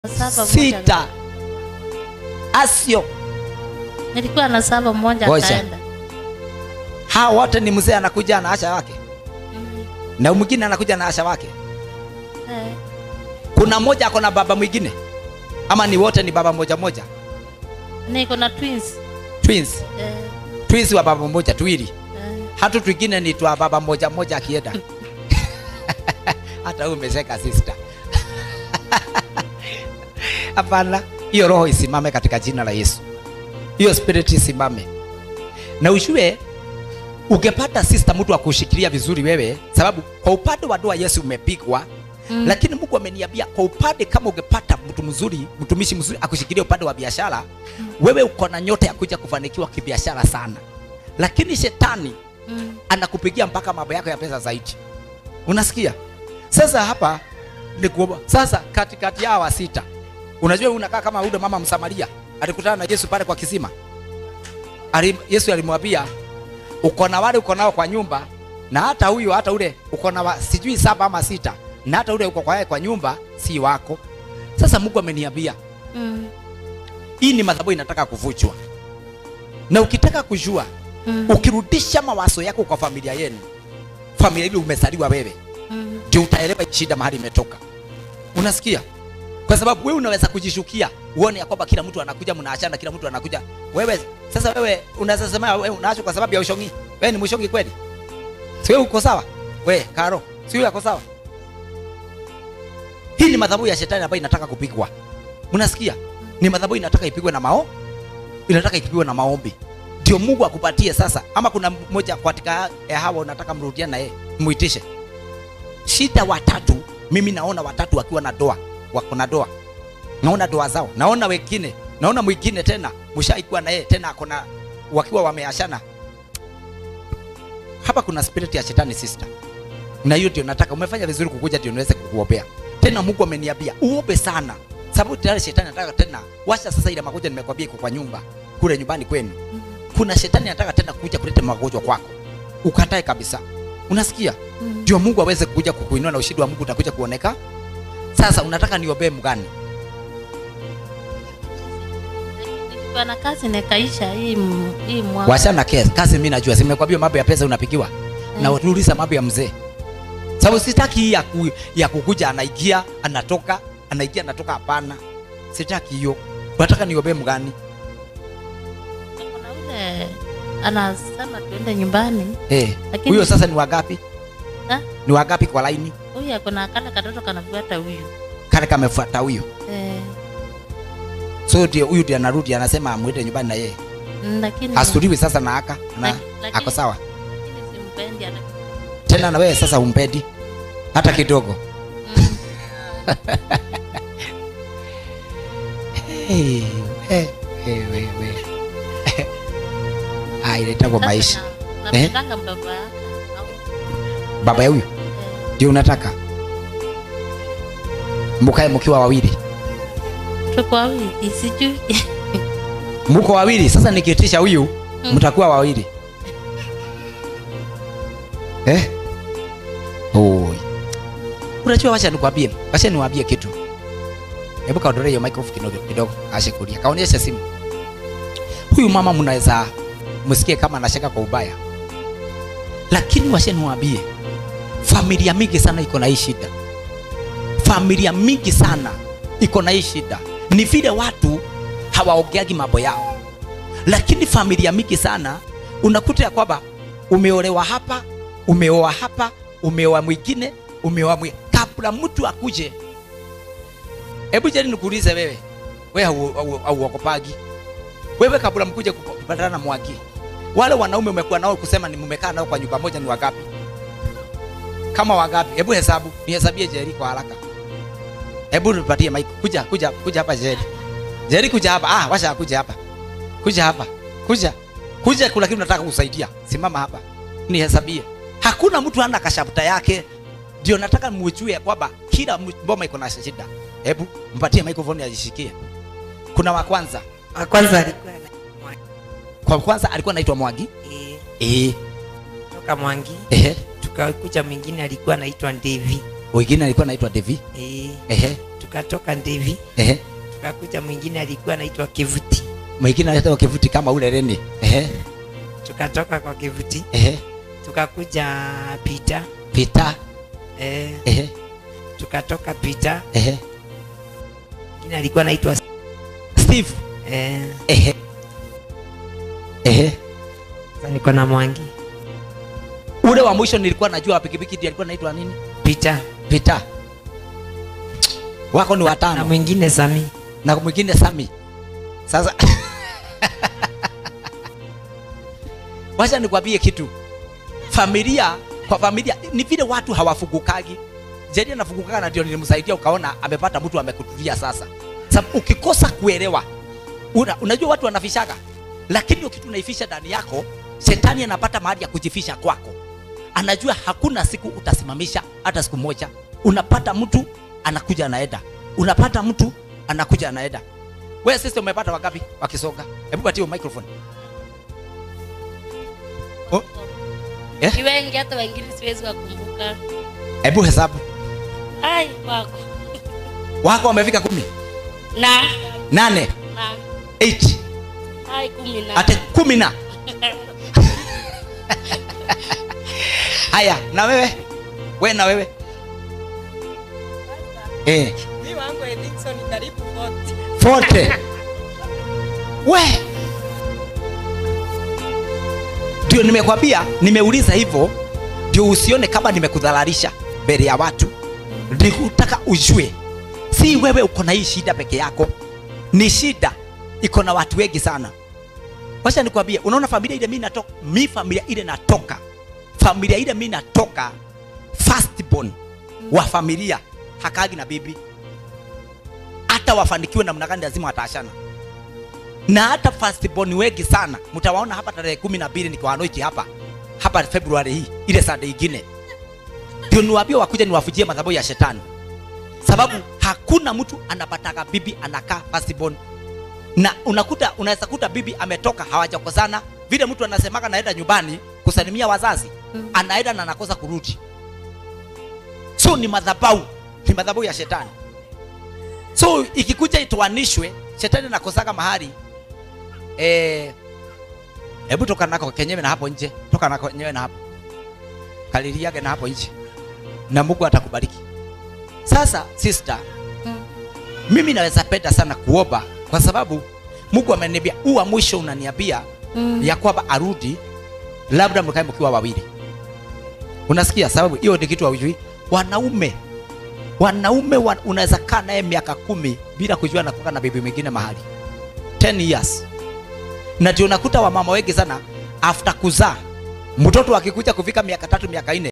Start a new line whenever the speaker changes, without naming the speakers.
Saba moja.
sita asio
Nilikuwa na saba mmoja
Ngoja.
akaenda.
hawa wote ni mzee anakuja na asha wake
Mm.
na mwingine anakuja na asha wake
Eh,
kuna mmoja ako na baba mwingine ama ni wote ni baba moja moja
niko na twins.
twins
Eh,
twins wa baba mmoja tuwili
eh.
hatu twingine ni twa baba moja moja akienda hata huyu umezeka sister hapana hiyo roho isimame katika jina la yesu hiyo spirit isimame na ujue ungepata sister mtu akushikilia vizuri wewe sababu kwa upande wa doa yesu umepigwa
Mm.
lakini mungu ameniambia kwa upande kama ungepata mtu mzuri mtumishi mzuri akushikilia upande wa biashara wewe uko na nyota ya kuja kufanikiwa kibiashara sana lakini shetani
Mm.
anakupigia mpaka mambo yako ya pesa zaidi unasikia sasa hapa ni kuomba sasa katikati yao wa sita unajua unakaa kama ule mama msamaria alikutana na yesu pale kwa kisima Ali, yesu alimwambia uko na wale uko nao kwa nyumba na hata huyu hata ule uko na wa- sijui saba ama sita na hata ule uko kwa yeye kwa nyumba si wako sasa mungu ameniambia
Mm.
hii ni madhabahu inataka kuvunjwa na ukitaka kujua
Mm.
ukirudisha mawazo yako kwa familia yenu familia ile umezaliwa wewe
Mm.
ndio utaelewa hii shida mahali imetoka unasikia kwa sababu wewe unaweza kujishukia uone ya kwamba kila mtu anakuja mnaachana kila mtu anakuja wewe sasa wewe unaweza sema wewe unaachwa kwa sababu ya ushongi wewe ni mshongi kweli si wewe uko sawa wewe karo si wewe uko sawa hii ni madhabahu ya shetani ambayo inataka kupigwa mnasikia ni madhabahu inataka ipigwe na mao inataka ipigwe na maombi ndio mungu akupatie sasa ama kuna mmoja katika ya hawa unataka mrudiane na yeye muitishe shida watatu mimi naona watatu wakiwa na doa wako na doa naona doa zao naona wengine naona mwingine tena mshaikuwa na yeye tena akona wakiwa wameashana hapa kuna spirit ya shetani sister na hiyo ndio nataka umefanya vizuri kukuja ndio niweze kukuombea tena mungu ameniambia uombe sana sababu tayari shetani anataka tena washa sasa ile magonjwa nimekwambia iko kwa nyumba kule nyumbani kwenu kuna shetani anataka tena kuja kuleta magonjwa kwako ukatae kabisa unasikia
Mm.
ndio mungu aweze kuja kukuinua na ushindi wa mungu utakuja kuoneka sasa unataka niombee mgani
Nilikuwa na kazi nikaisha hii m- hii mwaka.
wachana kesi kazi mimi najua simekwambia mambo ya pesa unapigiwa na utuuliza mambo ya mzee sababu sitaki hii ya, ku, ya kukuja anaingia anatoka anaingia anatoka hapana sitaki hiyo unataka niombee mgani
Kuna ule anasema tuende nyumbani.
eh
Lakini-
huyo sasa ni wagapi
Ha?
ni wagapi kwa laini
Huyu akona kale katoto kanafuata huyu.
kale kamefuata huyo
Eh,
so ndio huyu ndio anarudi anasema amwende nyumbani na yeye
mm, lakini
hasuliwi sasa na aka na
Laki- lakini-
ako sawa
lakini simpendi ana
tena na wewe sasa umpendi hata kidogo
Mm.
hey, hey, hey, hey, hey. ah, inaitagwa
Sasa
maisha
na- napendanga baba yake. Au-
baba ya huyu
eh,
ndio unataka mkae mkiwa wawili
tuko wawili sijui.
mko wawili sasa nikiitisha huyu
Mm.
mtakuwa wawili eh? Oi. unajua wacha nikwambie wacha niwaambie kitu hebu kaondolee hiyo microphone kidogo kidogo ashikulia kaonyesha simu huyu mama mnaweza msikie kama anashaka kwa ubaya lakini wacha niwaambie familia mingi sana iko na hii shida familia mingi sana iko na hii shida ni vile watu hawaongeagi mambo yao lakini familia mingi sana unakuta ya kwamba umeolewa hapa umeoa hapa umeoa mwingine umeoa mwi kabla mtu akuje hebu jeni nikuulize wewe wewe hau- hau- hauokopagi wewe kabla mkuje kupa- kupatana na mwagi wale wanaume umekuwa nao kusema ni mmekaa nao kwa nyumba moja ni wagapi kama wagapi hebu hesabu nihesabie jeri kwa haraka hebu nipatie mic kuja kuja kuja hapa jeri jeri kuja hapa ah washa kuja hapa kuja hapa kuja kuja kuna kitu nataka kusaidia simama hapa nihesabie hakuna mtu ana kashafuta yake ndio nataka mujue kwamba kila mu- mboma iko na shida hebu mpatie microphone ajishikie kuna wa kwanza
wa kwanza alikuwa na
kwa kwanza alikuwa anaitwa Mwangi
eh,
eh
toka Mwangi,
ehe
tukakuja mwingine alikuwa anaitwa Devi
wengine alikuwa anaitwa Devi
eh,
ehe
tukatoka Ndivi,
ehe
tukakuja mwingine alikuwa anaitwa Kivuti,
mwingine analeta kivuti kama ule Reni ehe
tukatoka kwa Kivuti
ehe
tukakuja Pita
Peter
eh,
ehe
tukatoka Pita,
ehe
mwingine alikuwa anaitwa
Steve
eh,
ehe ehe
sasa niko na Mwangi
ule wa mwisho nilikuwa najua wa pikipiki ndiye alikuwa anaitwa nini
Pita
Peter wako ni
na
watano
mwingine Sami.
na mwingine Sami. Sasa wacha nikwambie kitu, familia kwa familia ni vile watu hawafugukagi. Jeri anafugukaga na ndio nilimsaidia, ukaona amepata mtu amekutulia. Sasa sababu ukikosa kuelewa, una, unajua watu wanafishaga, lakini hiyo kitu unaifisha ndani yako, shetani anapata mahali ya kujifisha kwako. Anajua hakuna siku utasimamisha hata siku moja. Unapata mtu anakuja anaenda, unapata mtu anakuja anaenda. Wewe sisi umepata wangapi wakisonga? Hebu patie microphone. Oh, Eh?
Ni wengi hata wengine siwezi wakumbuka.
hebu hesabu.
Ai, wako.
Wako wamefika kumi,
Na
nane,
na
eight,
ai kumi na.
hata kumi na. Haya, na wewe? Wewe na wewe? Eh,
Mimi wangu Edinson karibu 40.
forte. We. Ndio nimekwambia, nimeuliza hivyo ndio usione kama nimekudhalalisha mbele ya watu. Nikutaka ujue, si wewe uko na hii shida peke yako, ni shida iko na watu wengi sana. Wacha nikwambie, unaona familia ile mimi natoka, mi familia ile natoka, familia ile mimi natoka, firstborn wa familia hakagi na bibi hata wafanikiwe namna gani lazima wataachana na hata firstborn wengi sana mtawaona hapa tarehe kumi na mbili nikiwa Anoiti hapa hapa Februari hii ile Sunday ingine ndio niwaambie wakuja niwafujie madhabahu ya shetani sababu hakuna mtu anapataga bibi anakaa firstborn na unakuta unaweza kuta bibi ametoka hawajakosana vile mtu anasemaga naenda nyumbani kusalimia wazazi
Mm.
anaenda na anakosa kurudi so ni madhabahu ni madhabahu ya shetani so ikikuja itoanishwe shetani anakosaga mahali eh hebu toka nako kenyewe na hapo nje toka nako kenyewe na hapo kaliliage na hapo nje na Mungu atakubariki sasa sister
Mm.
mimi naweza penda sana kuomba kwa sababu Mungu ameniambia huu wa mwisho unaniambia
Mm.
ya kwamba arudi labda mkae mkiwa wawili unasikia sababu hiyo ni kitu haujui wanaume wanaume wa, unaweza kaa naye miaka kumi bila kujua nakuka na bibi mwingine mahali 10 years na ndio unakuta wamama wengi sana after kuzaa mtoto akikuja kufika miaka tatu miaka nne